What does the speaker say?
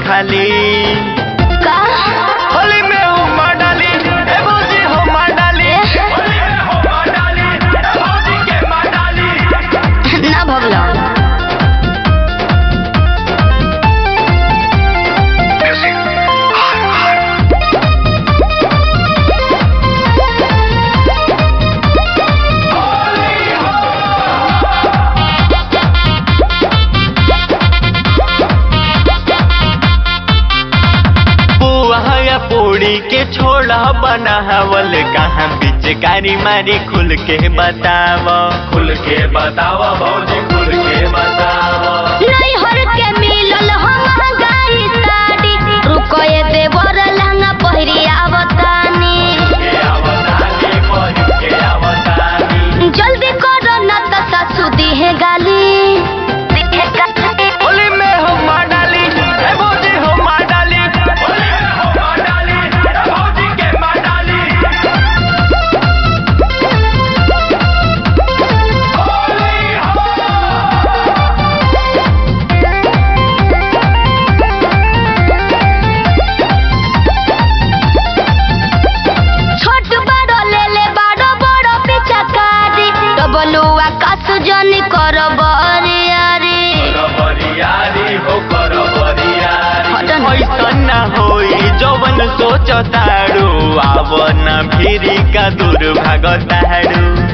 खाली का होली में हुमा डाली ए भौजी हुमा डाली होली में हुमा डाली ए भौजी के माँ डाली ना भगलो बुआ या पूड़ी के छोड़ा बनावल कहाँ पिचकारी मारी खुल के बताव खुल के बताव भौजी खुल के बताव नहीं हर के मिलल हम गाई साड़ी रुको ये देवर लहंगा पहिरी आवतानी जल्दी करो ना तो सासू दिहे गाली होली में हुमा डाली ए भौजी हुमा डाली होली में हुमा डाली ए भौजी के माँ डाली होली हो छोट बड़ो ले ले बड़ो बड़ो पिचकारी डबलुआ कासु जनी करो बरियारी ऐसन न होई जवन सोचतारू आवन भिरी का दूर भागतारू